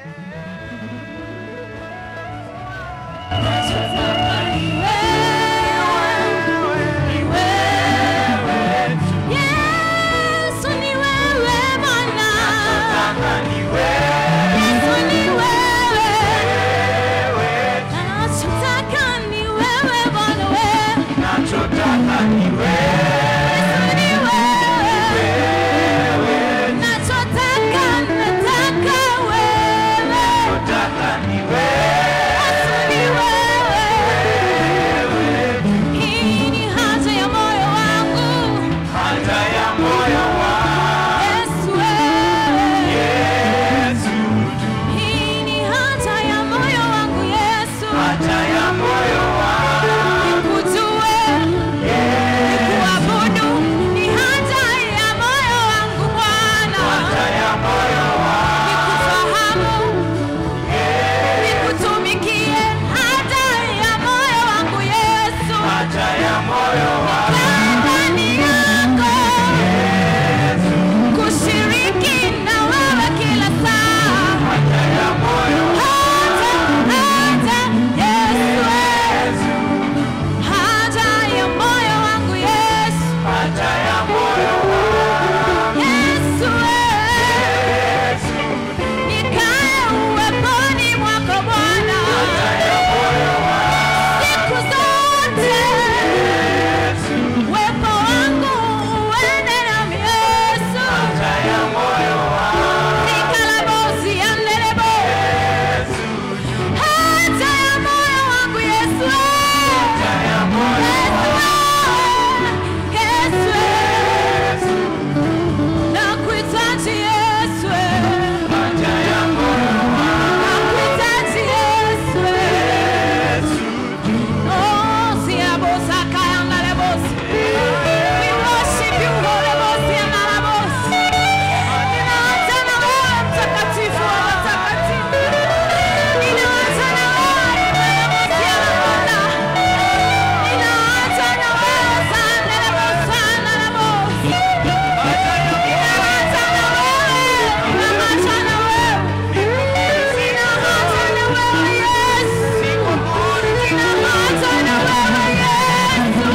Yesu ni wewe Bwana. Yesu ni wewe. Nachotaka ni wewe Bwana wewe. Yesu ni wewe. Nachotaka nataka wewe. Yesu ni wewe. Hii ni haja ya moyo wangu. Yesu wewe. Hii ni haja ya moyo wangu Yesu. Nikujue, nikuabudu, ni haja ya moyo wangu Bwana. Nikufahamu, nikutumikie, haja ya moyo wangu Yesu. Nikaa ndani yako, kushiriki na wewe kila saa. Haja, haja, Yesu, haja ya moyo wangu Yesu. Yesu, nikae uweponi mwako Bwana siku zote, uwepo wangu uende nami Yesu. Nikalabosi yandelebo, haja ya moyo wangu Yesu. Yesu, Yesu, nakuhitaji Yesu. Nakuhitaji Yesu. Oh, siabosa kayangalebosi. We worship you, Holy Ghost, yanalabosi. Ninaanza na wewe mtakatifu wa watakatifu. Ninaanza na wewe yanalabosi, yanalabona. Ninaanza na wewe sanelebosi, sanelabosi. Ninaanza na wewe, ninaanza na wewe. Ninaanza na wewe Yesu. Ninaanza na wewe Yesu.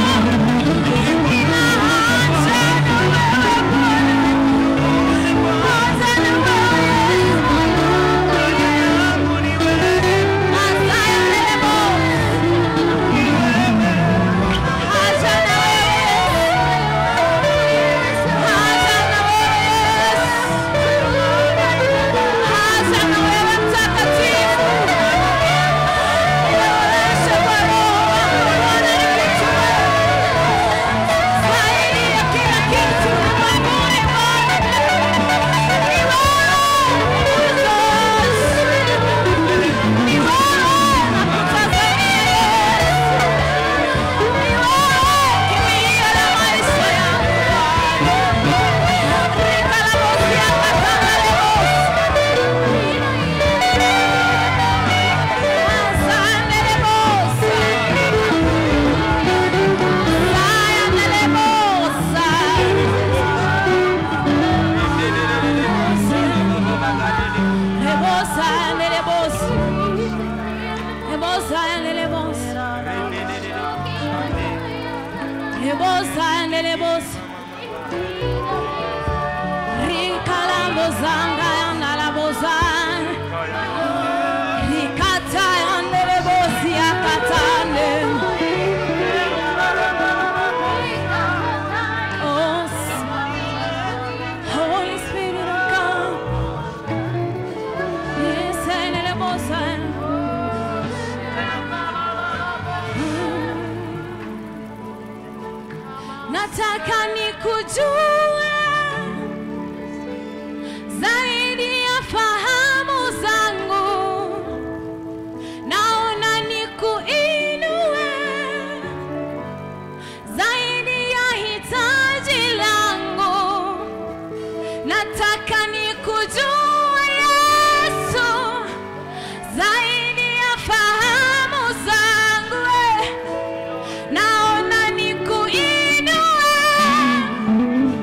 Ninaanza na wewe Bwana. Ninaanza na wewe Yesu. Asaya lebo. Acha na wewe Yesu. Acha na wewe Yesu. Acha na wewe mtakatifu. Nionyeshe kwa Roho wako Bwana nikujue. Zaidi ya kila kitu ulimwenguni Bwana. Ni wewe, Jesus. Ni wewe nakutazamia Yesu. Ni wewe kimbilio la maisha yangu Bwana. Nikalabosi akatangalebosi. Zanga na la bozan Rikata yandere bosi akatane. Oh, Holy Spirit of God. Yes, yandere bosa. Nataka nikujue zaidi ya fahamu zangu naona nikuinue zaidi ya hitaji langu nataka nikujue Yesu zaidi ya fahamu zangu eh. naona nikuinue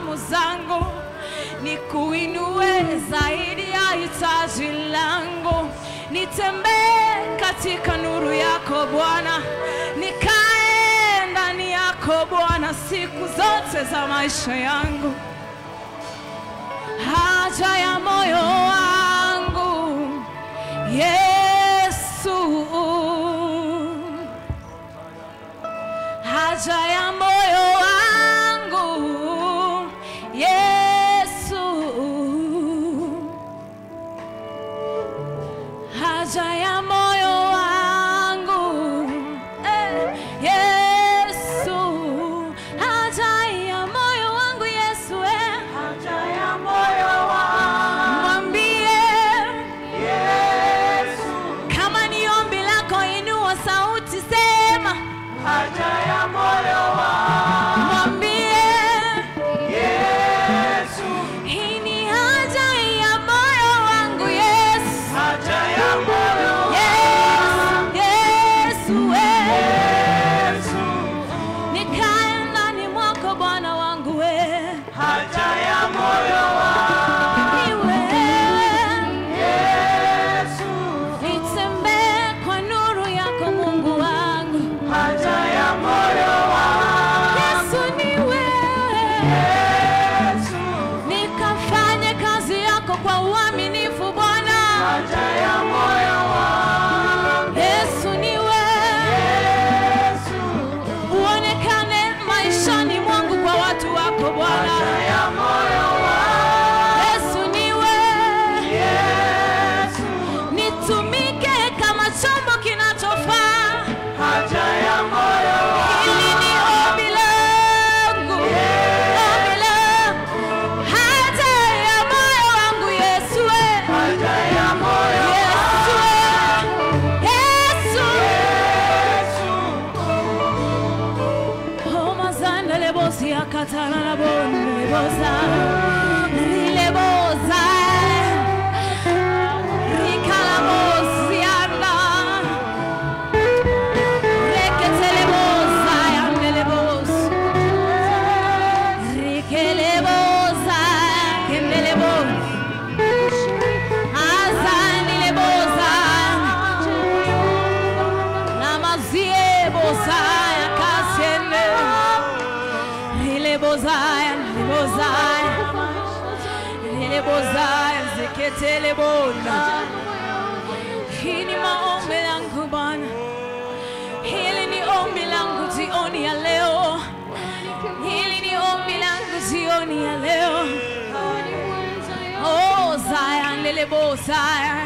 fahamu zangu, nikuinue zaidi ya hitaji langu, nitembee katika nuru yako Bwana, nikae ndani yako Bwana siku zote za maisha yangu. Haja ya moyo wangu Yesu, haja ya moyo wangu Yesu, haja ya moyo wangu eh, Yesu, haja ya moyo wangu Yesu, eh, Haja ya moyo wangu mwambie Yesu, kama ni ombi lako, inua sauti, sema haja ya moyo wangu mwambie Yesu, hii ni haja ya moyo wangu Yesu. haja ya moyo Yes, Yesu, we. Yesu, Nikae ndani mwako Bwana wangu we. haja ya moyo wangu Ni wewe. Yesu, Nitembee kwa nuru yako Mungu wangu. haja ya moyo wangu Yesu ni wewe. Yesu, Nikafanye kazi yako kwa uaminifu Bwana. haja ya moyo wangu Yesu ni wewe. Yesu, Uonekane maishani mwangu kwa watu wako Bwana. haja ya moyo wangu Yesu ni wewe. Yesu, Nitumike kama chombo kinachofaa. haja ya moyo wangu Hili ni ombi langu. Ombi langu. Haja ya moyo wangu Yesu we. haja ya moyo Yesu we. Yesu. Homa zanda lebosi akatana na bonde lebosa. Lilebosa. Rikalabosi anda. Reketelebosa yandelebos. Rikelebosa kendelebos. Azanilebosa. Namaziebosa yakasende. Rilebozaya, rilebozaya. Rilebozaya, ziketelebona. Hii ni maombi yangu Bwana, hili ni ombi langu jioni ya leo, hili ni ombi langu jioni ya leo. Oh, Zaya, lelebo Zaya,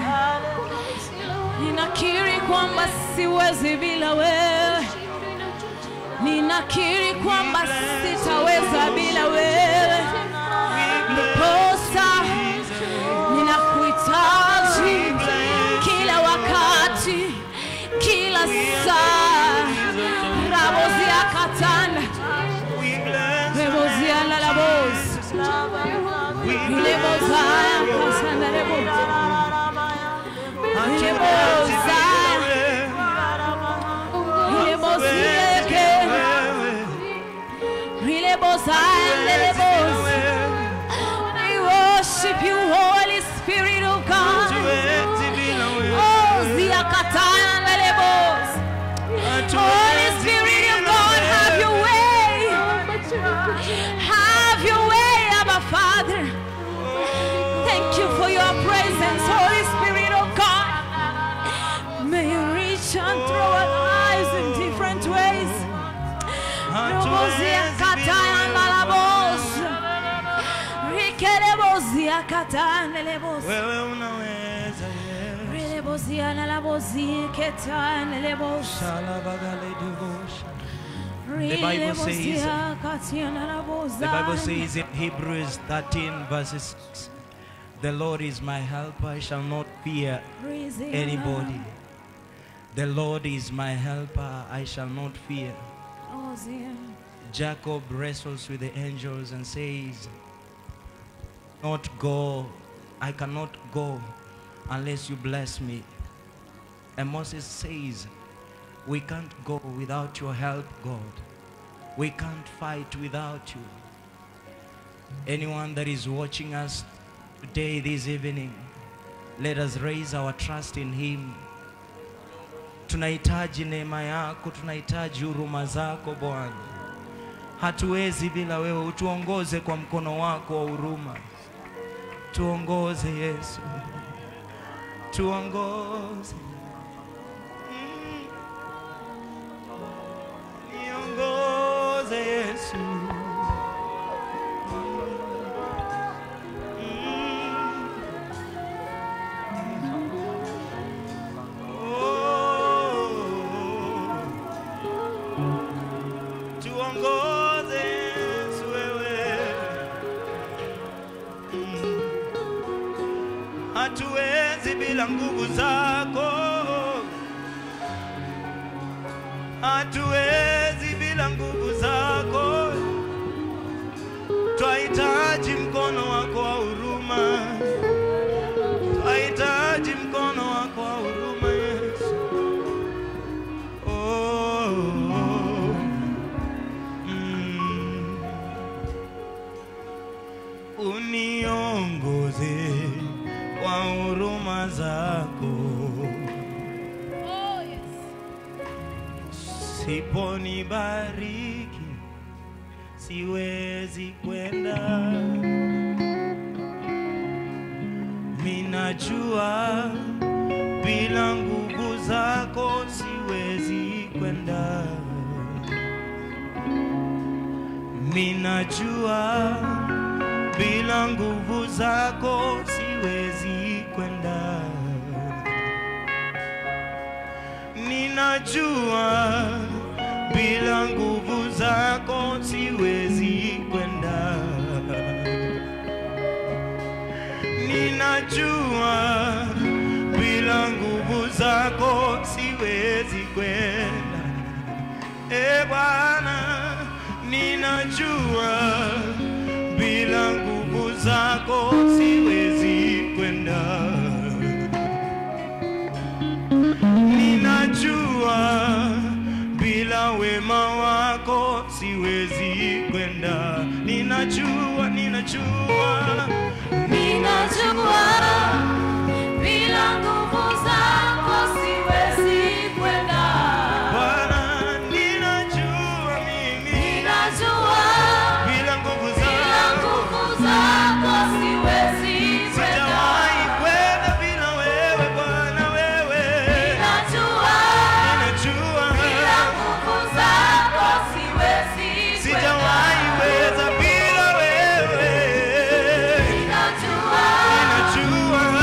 ninakiri kwamba siwezi bila wewe, ninakiri kwamba sitaweza bila wewe, ndiposa ninakuhitaji kila wakati, kila saa. Rabozia katanda, rebozia lalabos, ilebozaya kasanda rebo, ilebozaya, ilebozieke, ilebozaya lelebos. We worship you, Holy Spirit of God. Oh, ziakataya lelebos. Holy Spirit of God, have your way. Have your way, Abba Father. Thank you for your presence, Holy Spirit of God. May you reach and through our lives in different ways. Robozia kataya nalabos. Rikelebozia kataya nelebos. Wewe unaweza Yesu. Relebozia nalabozi ketaya nelebos. Shalabagaleduvosha. Bible says- Relebozia kataya nalaboza. The Bible says in Hebrews 13, verses 6, The Lord is my helper, I shall not fear Rizia anybody. The Lord is my helper, I shall not fear. nalabozia. Jacob wrestles with the angels and says, Not go, I cannot go unless you bless me. And Moses says, We can't go without your help, God. We can't fight without you. Anyone that is watching us today, this evening, let us raise our trust in Him. Tunahitaji neema yako, tunahitaji huruma zako Bwana. Hatuwezi bila wewe, utuongoze kwa mkono wako wa huruma. Tuongoze Yesu, tuongoze. Mm. Niongoze Yesu. Tuongoze Yesu wewe. Mm. Hatuwezi bila nguvu zako, hatuwezi bila nguvu zako. Twahitaji mkono wako wa huruma, twahitaji mkono wako wa huruma Yesu. Oh, mm. Uniongoze kwa huruma zako, Oh, yes. siponibariki siwezi kwenda. Minajua bila nguvu zako siwezi kwenda. Minajua bila nguvu zako siwezi kwenda. Ninajua bila nguvu zako siwezi kwenda. Ninajua bila nguvu zako siwezi kwenda. E Bwana, ninajua bila nguvu zako siwezi kwenda. Ninajua bila wema wako siwezi kwenda. Ninajua, ninajua, Ninajua bila nguvu zako siwezi kwenda. Bwana, ninajua mimi Ninajua bila nguvu bila zako nguvu zako siwezi sijawahi kwenda. kwenda bila wewe Bwana, wewe Ninajua ninajua bila nguvu zako siwezi sijawahi kwenda. weza bila wewe Ninajua ninajua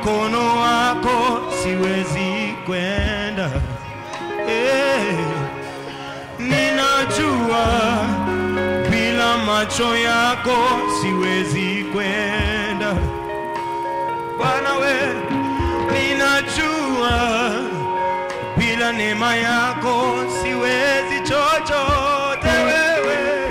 mkono wako siwezi kwenda. Eh, ninajua bila macho yako siwezi kwenda. Bwana we, ninajua bila neema yako siwezi chochote wewe.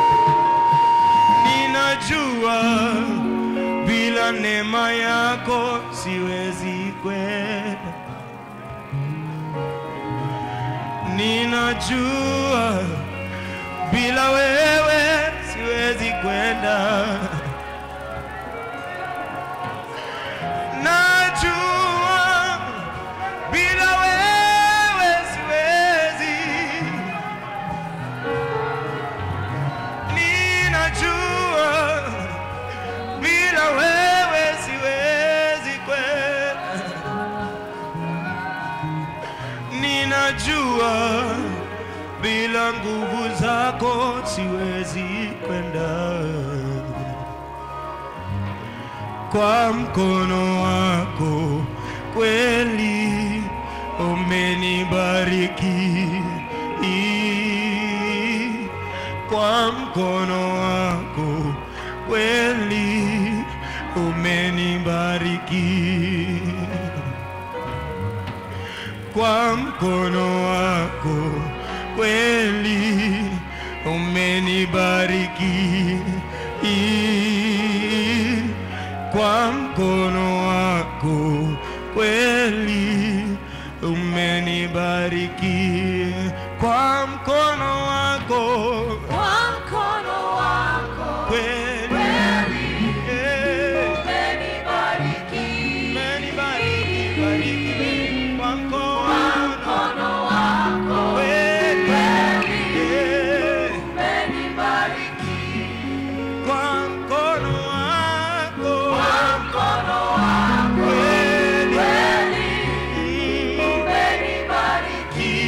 Ninajua bila neema yako siwezi kwenda. Ninajua bila wewe siwezi kwenda. Najua bila wewe siwezi. Ninajua bila wewe siwezi kwenda. Ninajua bila nguvu zako siwezi kwenda. Kwa mkono wako kweli umenibariki. Kwa mkono wako kweli umenibariki kwa mkono wako kweli umenibariki kwa mkono wako kweli umenibariki kwa mkono wako Kwa mkono wako kweli Eh, umenibariki. umenibariki bariki kwa mkono Mkono wako kweli Eh, umenibariki. kwa mkono wako Mkono wako kweli umenibariki.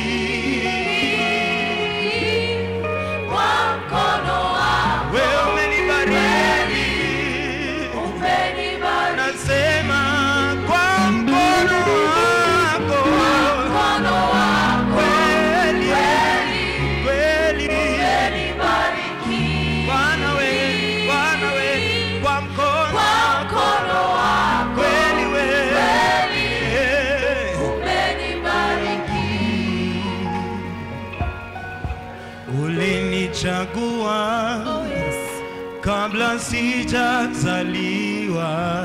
Kwa mkono wako wewe umenibariki umenibariki. nasema kwa mkono wako Mkono wako kweli kweli umenibariki. Bwana we Bwana we kwa mkono Kwa wako mkono wako kweli we Eh. umenibariki. ulinichagua Oh, yes. kabla sijazaliwa,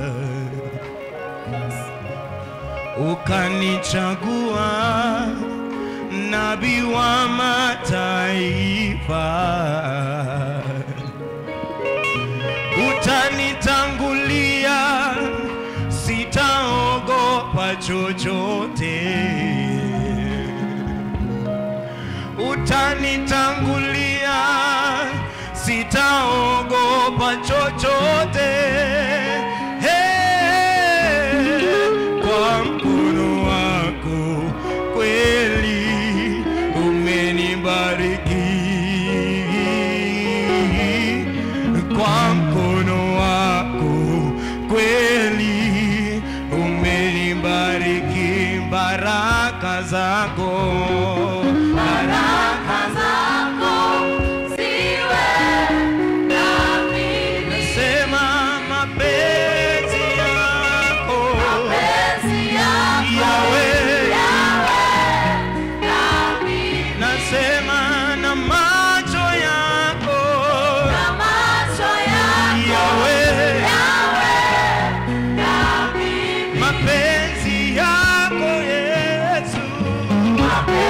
ukanichagua nabii wa mataifa, utanitangulia, sitaogopa chochote utanitangulia, sitaogopa chochote. Hey, kwa mkono wako kweli umenibariki, kwa mkono wako kweli umenibariki, baraka zako Baraka zako ziwe nami. Sema mapenzi yako Mapenzi yako yawe, yawe nami. nasema na macho yako Na macho yako yawe, yawe nami. mapenzi yako Yesu, Mapenzi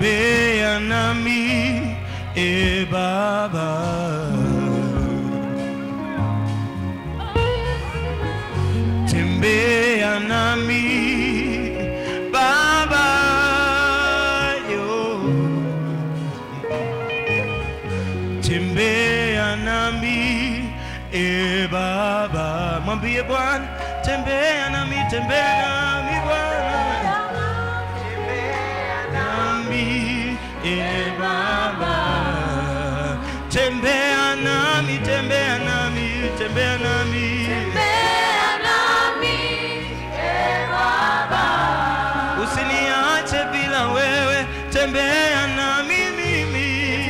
tembea nami e Baba, tembea nami Baba yo, tembea nami e Baba, mwambie Bwana, tembea nami, tembea nami Bwana nami e Baba, tembea nami, tembea nami, tembea nami, usiniache bila wewe, tembea nami mimi,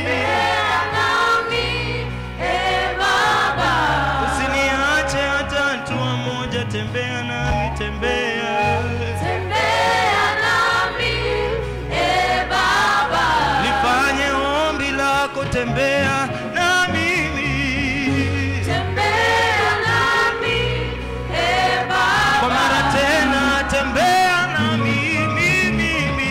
usiniache hata hatua moja, tembea nami, tembea, nifanye ombi lako, tembea na mimi kwa mara tena, tembea nami mimi,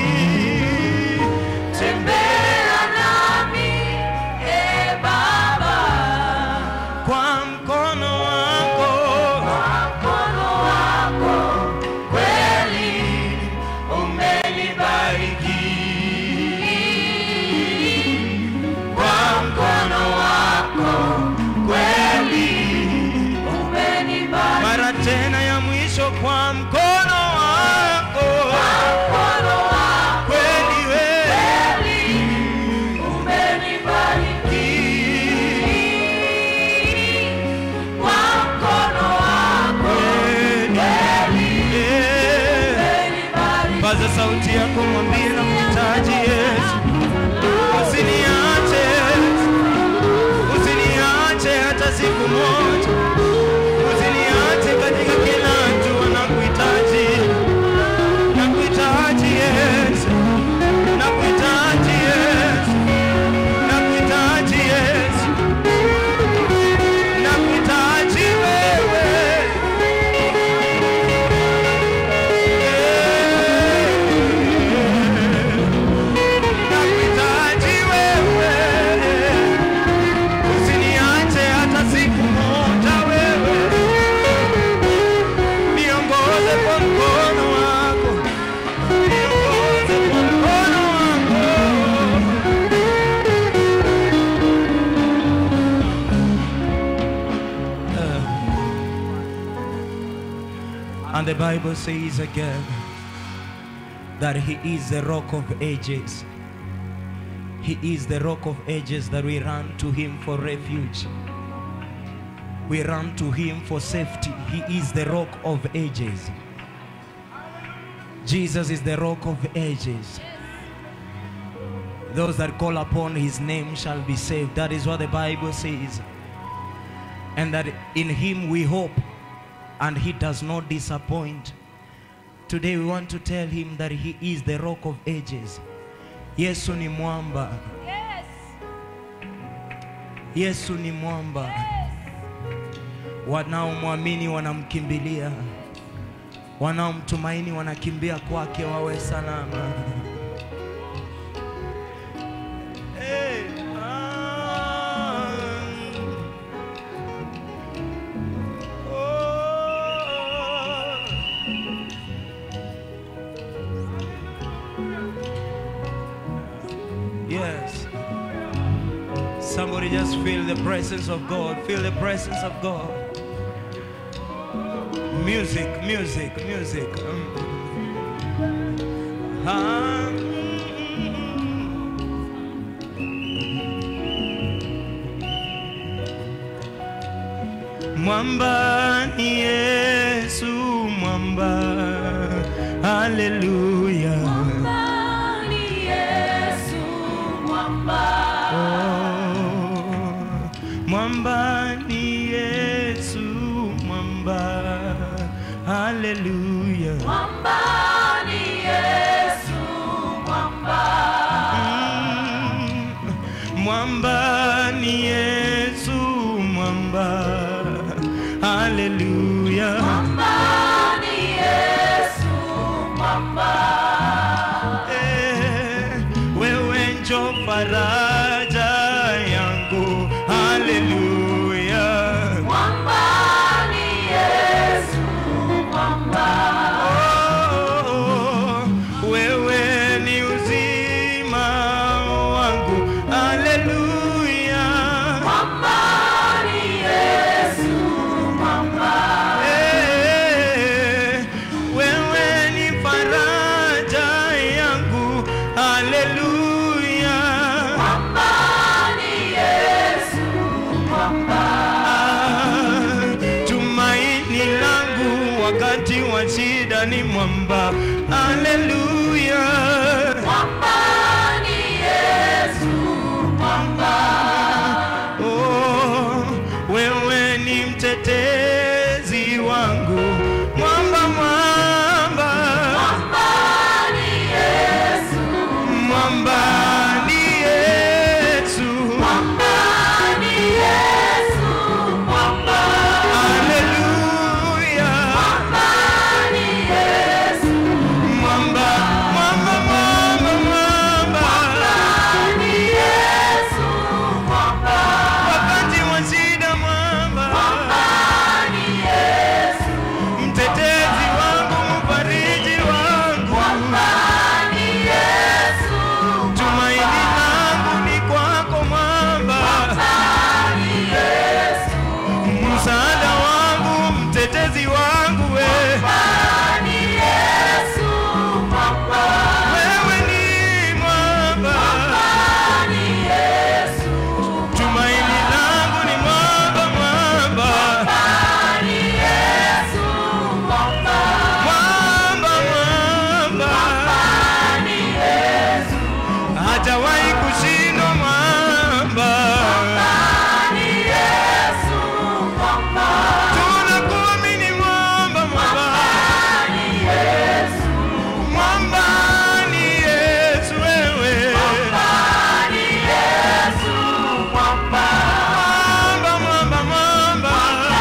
kwa mkono wako umenibariki kwa mkono wako kweli, mara tena ya mwisho, kwa mkono wako kweli, wewe Paza sauti yako, mwambie na mhitaji Yesu, usiniache, usiniache hata siku moja, usiniache katika kila hatua, nakuhitaji, nakuhitaji Yesu, nakuhitaji Yesu, nakuhitaji Yesu, nakuhitaji wewe Nakuhitaji wewe, usiniache hata siku moja wewe, niongoze kwa mkono wako, niongoze kwa mkono wako. And the Bible says again that He is the rock of ages. He is the rock of ages that we run to Him for refuge. We run to Him for safety. He is the rock of ages. Jesus is the rock of ages. Those that call upon His name shall be saved. That is what the Bible says. And that in Him we hope, and He does not disappoint. Today we want to tell Him that He is the rock of ages. Yesu ni mwamba. Yesu ni mwamba. Wanaomwamini wanamkimbilia, wanaomtumaini wanakimbia kwake wawe salama. Hey, ah, oh. Yes. Somebody just feel the presence of God. Feel the presence of God. Music, music, music. Mm. Ah, mm. Mwamba ni Yesu, mwamba. Haleluya. Oh, mwamba ni Yesu, mwamba. Haleluya. Mm, Mwamba ni Yesu, mwamba. Haleluya. Eh, wewe faraja yangu haleluya Oh, wewe ni uzima wangu haleluya Eh, wewe ni faraja yangu haleluya Ah, tumaini langu wakati wa shida ni mwamba haleluya Oh, wewe ni mtetezi wangu mwamba mwamba mwamba ni Yesu haleluya mwamba mwamba mwamba mwamba wakati wa shida mwamba mtetezi wangu mfariji wangu tumaini langu ni kwako mwamba msaada wangu mtetezi wangu we wewe ni mwamba tumaini langu ni mwamba mwamba mwamba mwamba hajawahi kushindwa mwamba tunakuamini mwamba mwamba mwamba ni Yesu wewe mwamba mwamba mwamba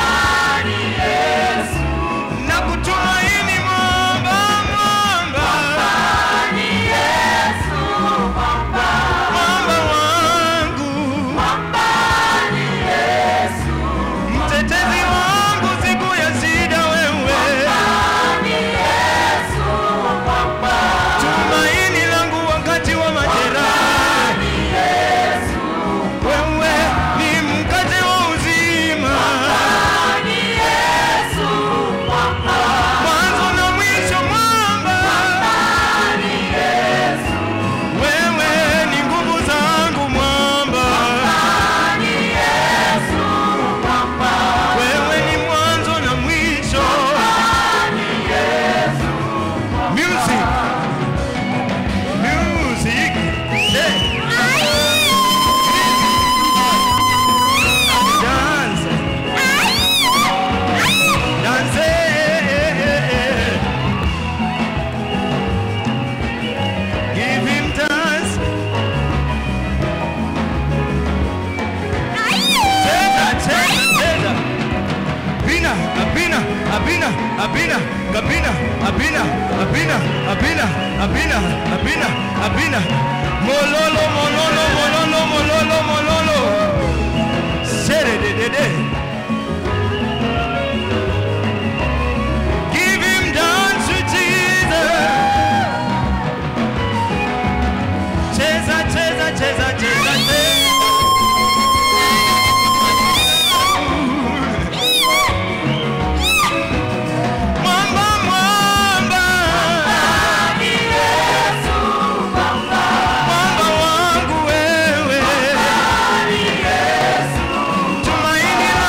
na kutumaini mwamba mwamba mwamba wangu mtetezi wangu siku ya shida wewe tumaini langu wakati wa majeraha wewe ni mkate wa uzima mwanzo na mwisho mwamba wewe ni nguvu zangu mwamba wewe ni mwanzo na mwisho music music hey. dance dance give him dance cheza cheza cheza Abina, Abina, Abina, Abina, Gabina, Abina, Abina, Abina, Abina, Abina, Abina. Mololo, mololo, mololo, mololo, mololo. Sere de de de. Give him dance to Jesus. Cheza, cheza, cheza, cheza, cheza. Mwamba, mwamba. Mwamba wangu wewe. Tumaini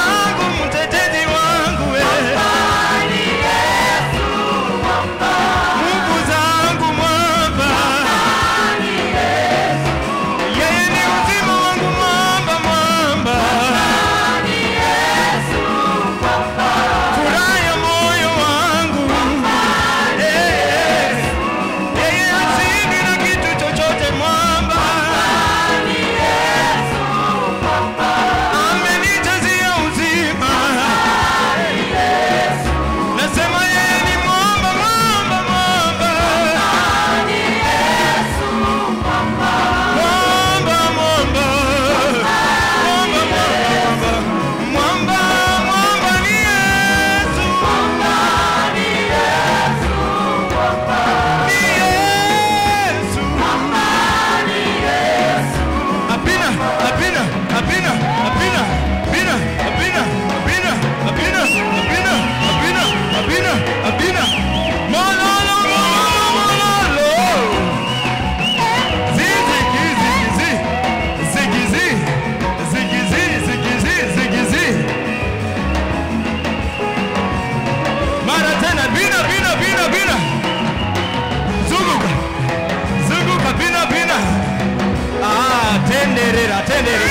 tenderera.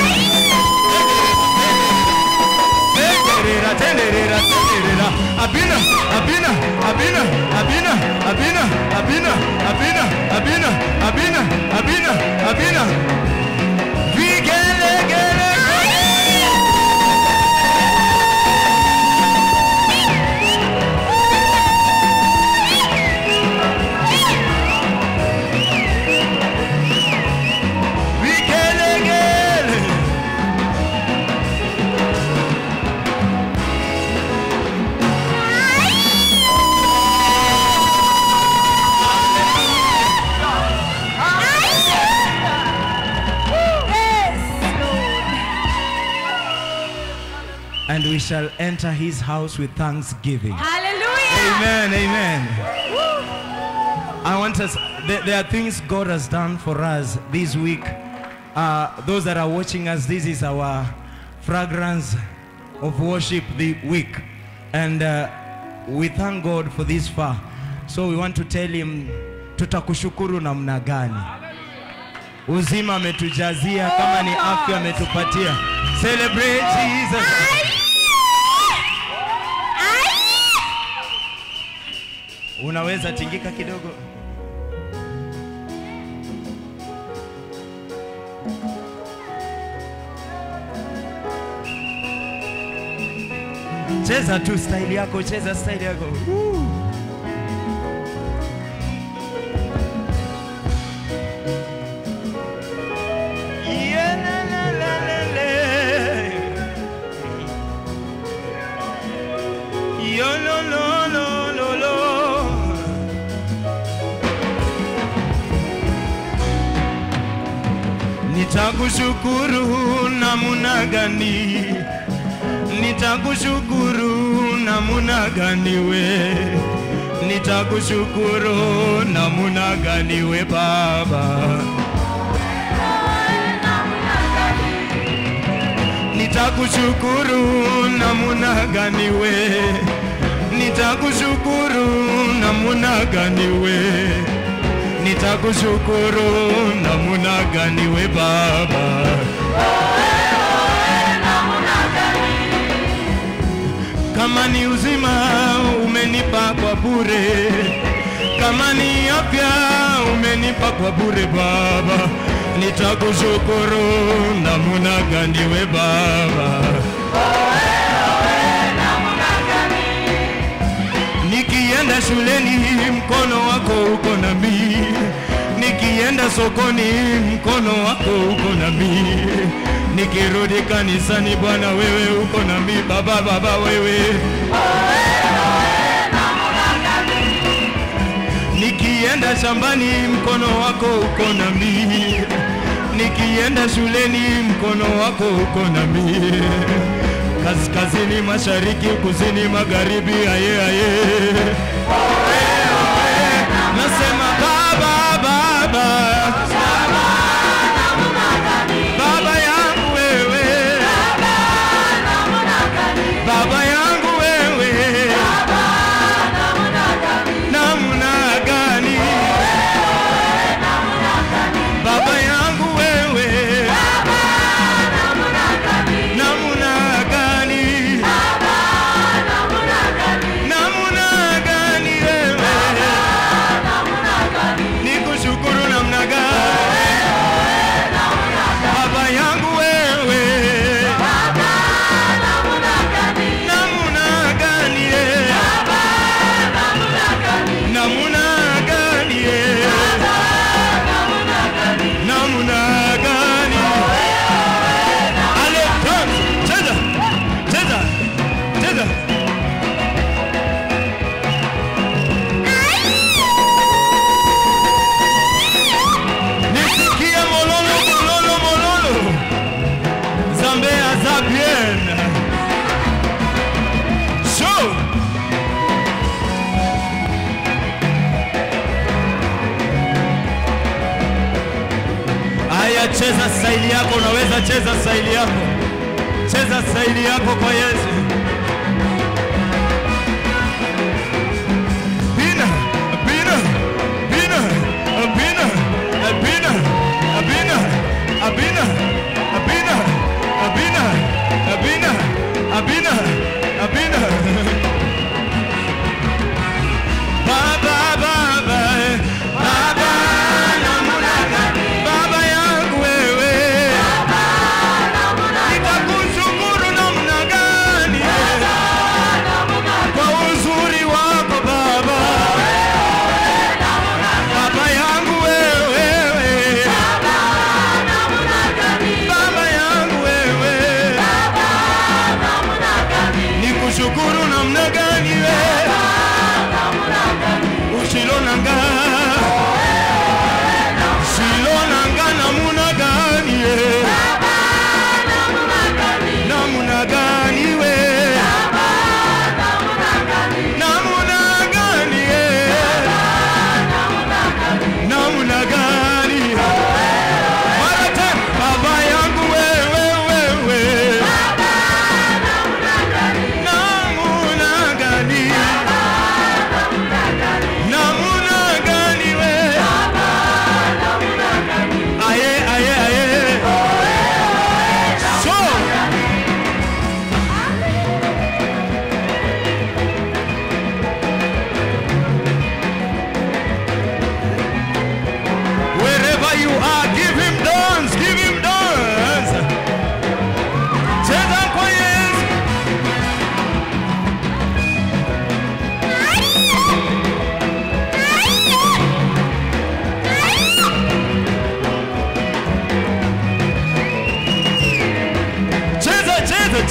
Tenderera, tenderera, tenderera. Abina, abina, abina, abina, abina, abina, abina, abina, abina, abina, abina. Vigele, gele, vigele, gele. And we shall enter his house with thanksgiving. Hallelujah. Amen, amen. I want us, there, there are things God has done for us this week. Uh, those that are watching us, this is our fragrance of worship the week. And uh, we thank God for this far. So we want to tell him, tutakushukuru namna gani? Uzima ametujazia, kama ni afya ametupatia. Celebrate Jesus. Unaweza tingika kidogo? Cheza tu style yako, cheza style yako. Yeah, la, la, la, la, la. Yo, lo, lo, lo, lo, lo. Nitakushukuru namuna gani? Nitakushukuru namuna gani we? Nitakushukuru namuna gani we Baba? Nitakushukuru namuna gani we? Nitakushukuru namuna gani we? Nitakushukuru namuna gani we Baba? Kama ni uzima umenipa kwa bure, kama ni afya umenipa kwa bure Baba, nitakushukuru namuna gani we Baba? Nikienda shuleni mkono wako uko nami, nikienda sokoni mkono wako uko nami, nikirudi kanisani Bwana wewe uko nami, Baba Baba wewe Nikienda shambani mkono wako uko nami, nikienda shuleni mkono wako uko nami, kaskazini, mashariki, kusini, magharibi, aye aye, nasema baba baba baba yangu wewe baba yangu wewe namna gani baba yangu wewe namna gani namna gani wewe nikushukuru namna gani baba yangu wewe namna gani eh? namna gani eh? namna gani ale dance cheza cheza cheza nisikie mololo mololo mololo zambe aza bien show Haya, cheza staili yako, unaweza cheza staili yako, cheza staili yako kwa Yesu. Bina, bina, bina, bina, bina, bina, bina, bina,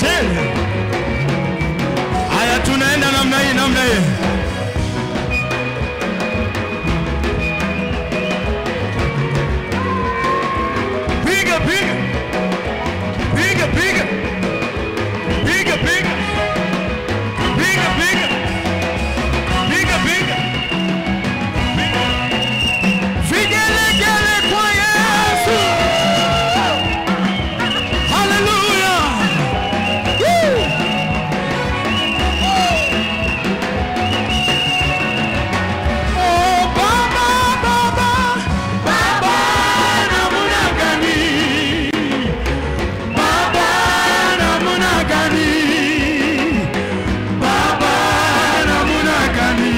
tele. Haya, tunaenda namna hii, namna hii. Piga, piga. Piga, piga. Piga, piga. Piga, piga. Piga, piga. Vigelegele kwa Yesu. Hallelujah. Woo. Oh, Baba, Baba, Baba, namna gani? Baba, namna gani? Baba, namna gani?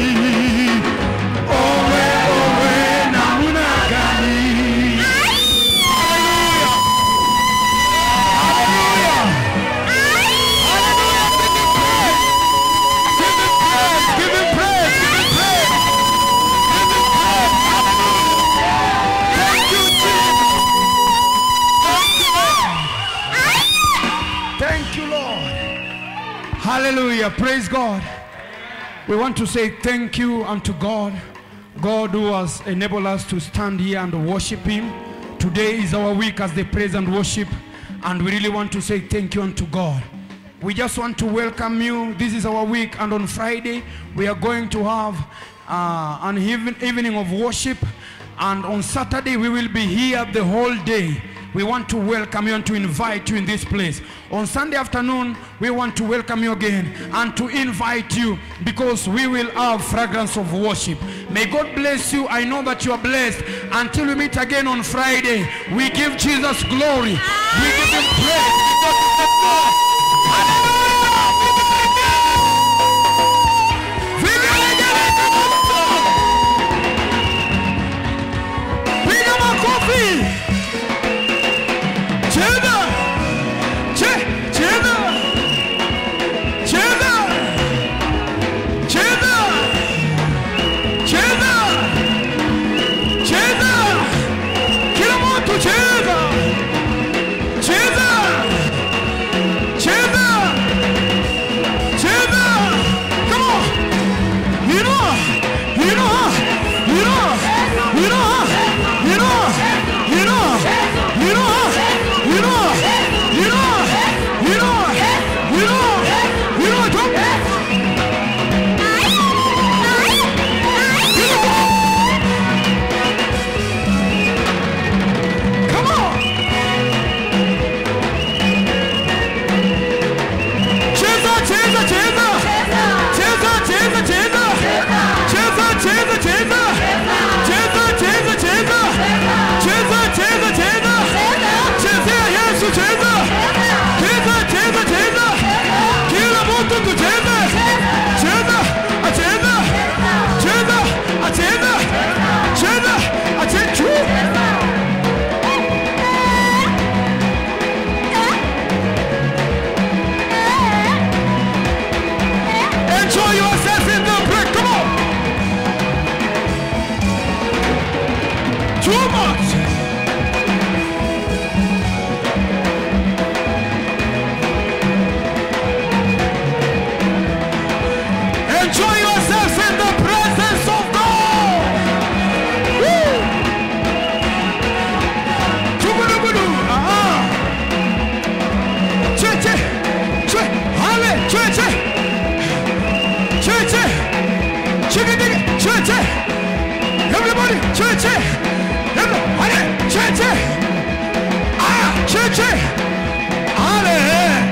Owe, owe, namna gani? Hallelujah. Hallelujah. Hallelujah. Give him praise. Give him praise. Give him praise. Give him praise. Hallelujah. Thank you, Jesus. Thank you, Lord. Thank you, Lord. Hallelujah. Praise God. We want to say thank you unto God. God who has enabled us to stand here and worship Him. Today is our week as they praise and worship. And we really want to say thank you unto God. We just want to welcome you. This is our week, and on Friday we are going to have uh, an even, evening of worship. And on Saturday we will be here the whole day. We want to welcome you and to invite you in this place. On Sunday afternoon, we want to welcome you again and to invite you because we will have fragrance of worship. May God bless you. I know that you are blessed. Until we meet again on Friday, we give Jesus glory. We give him praise. Because he's the God. Hallelujah. Piga makofi. Cheza. Che- cheza. Cheza. Cheza. Cheza. Cheza. Kila mtu cheza. Cheza. Cheza. Cheza. Come on. Inua. Inua. Inua. Inua. Inua. Inua. Inua. Inua. Inua. Inua. Inua. Inua. Jump. Come on. Cheza, cheza, cheza. Cheza, cheza, cheza. Cheza, cheza, cheza. Cheza, cheza, cheza. Cheza, cheza, cheza. Chezea Yesu, cheza. Cheza, cheza, cheza. Kila mtu tucheze. Cheza, acheza. Cheza, acheza. Cheza, acheza. Enjoy yourself in the break. Come on. Too much. Enjoy yourself in the presence of God. Woo. Chugudugudu. Ah. Che, che. Che. Hale. Che, che. Che, che. Chicken diggy. Che, che. Everybody. Che, che. Everybody. Che, che. Ah. Che, che. Ale.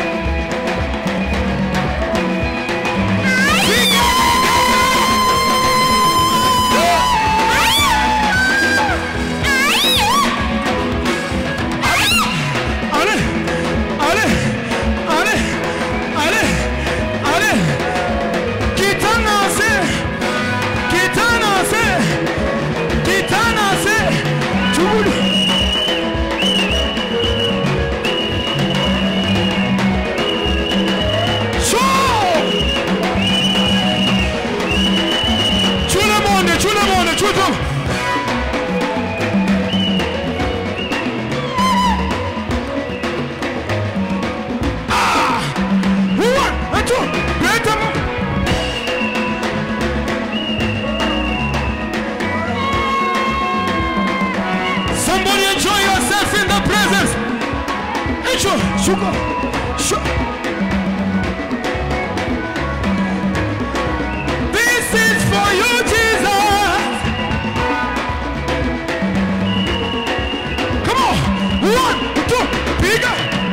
Ale. Ale. Ale. Ale. Ale. Kitanase. Kitanase. Kitanase. Chugudu. Sugar. Sugar. This is for you, Jesus. Come on. One, two, bigger.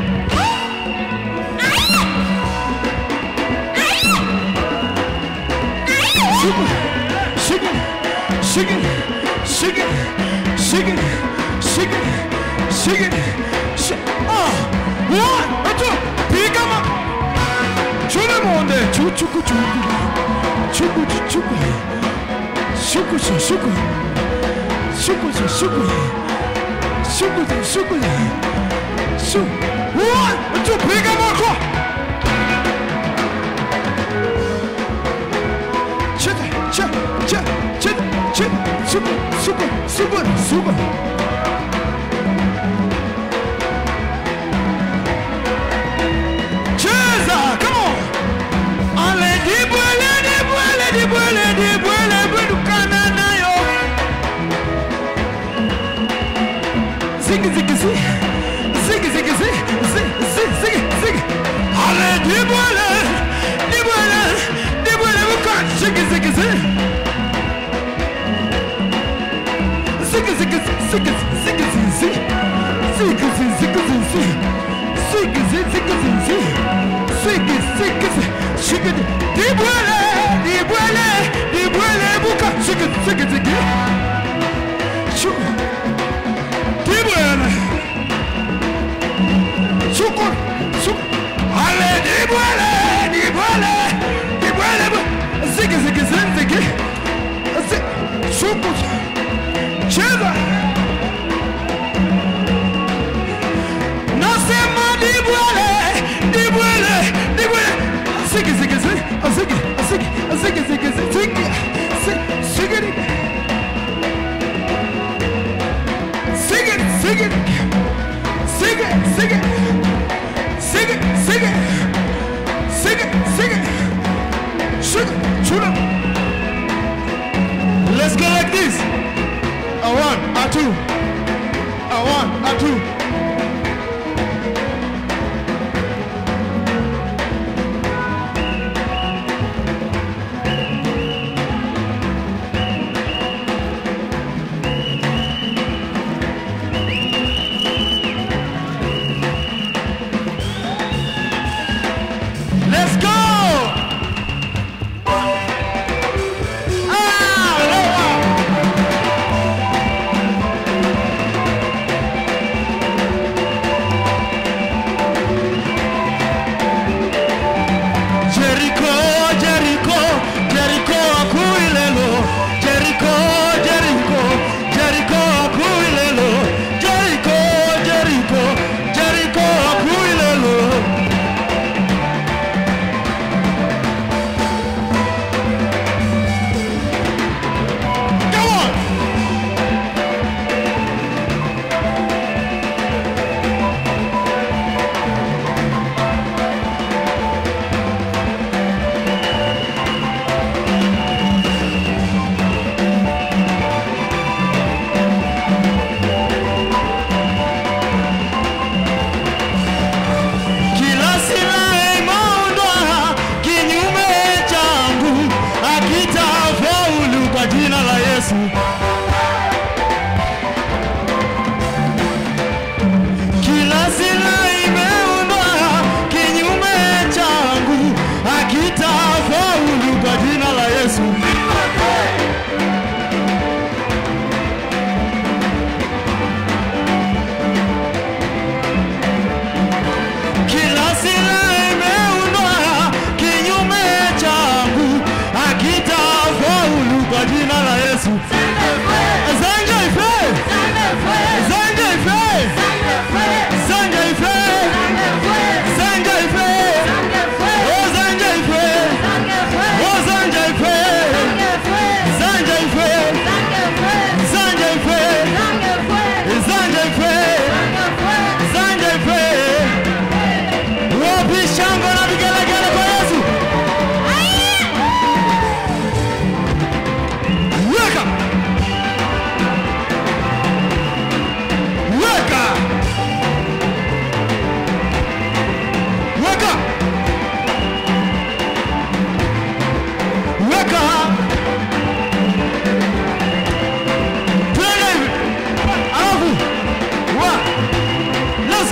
Sugar. Sugar. Sugar. Sugar. Sugar. Sugar. Sugar. Sugar. Ah. One, two, bigger. 주는 뭔데? 주 축구 축구 축구 축구 축구 축구 축구 축구 축구 축구 축구 수 원, 좀 배가 많고 자, 자, 자, 자, 자, 수고, 수고, 수고, 수고. Jesus, come on. Ale di buele, di buele, di buele, di buele, budukana nayo. Ziggy, ziggy, ziggy, ziggy, ziggy, ziggy, ziggy, ziggy, ziggy. Ale di buele, di buele, di buele, bukan, ziggy, ziggy, ziggy. Ziggy, ziggy, ziggy, ziggy, ziggy, ziggy. Ziggy, ziggy, ziggy, ziggy. Ziggy, ziggy, ziggy, ziggy. Ziggy, ziggy, ziggy. Ziggy, di buele, di buele, di buele, bukan, ziggy, ziggy, ziggy. Sugar. Di buele. Sugar, sugar. Ale, di buele, di buele, di buele, bu- ziggy, ziggy, ziggy, ziggy. Ziggy, sugar. Cheza.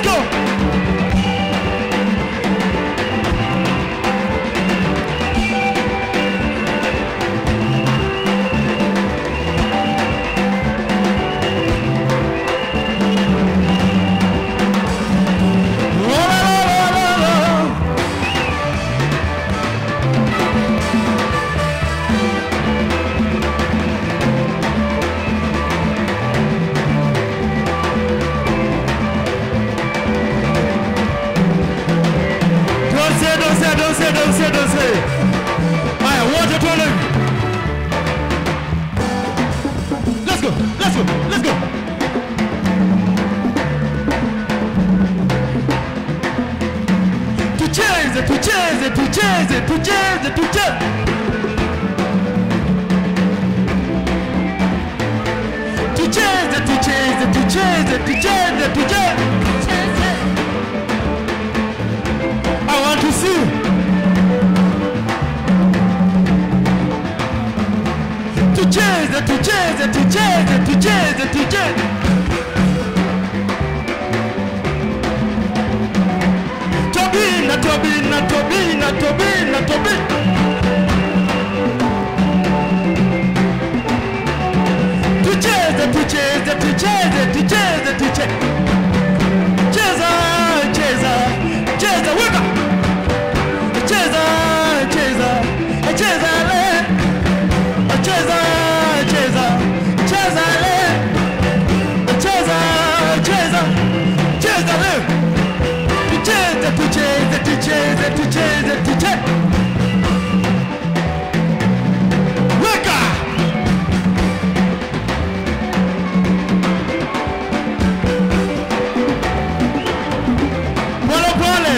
go. La, la, la, la, la. Dansez, dansez, dansez, dansez, dansez. Allez, wote tuone. Let's go, let's go, let's go. Tucheze, tucheze, tucheze, tucheze, tucheze. Tucheze, tucheze, tucheze, tucheze, tucheze. I want to see. Tucheze, tucheze, tucheze, tucheze, tucheze. Tobina, Tobina, Tobina, Tobina, Tobina. Tucheze, tucheze, tucheze, tucheze, tucheze. Cheza, cheza, cheza, weka. Cheza, cheza, cheza le. Cheza, cheza, cheza le. Cheza, cheza, cheza le. Tucheze, tucheze, tucheze, tucheze, tucheze. Weka. Pole pole.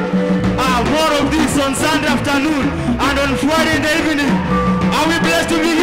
Ah, more of this on Sunday afternoon and on Friday in the evening. Are we blessed to be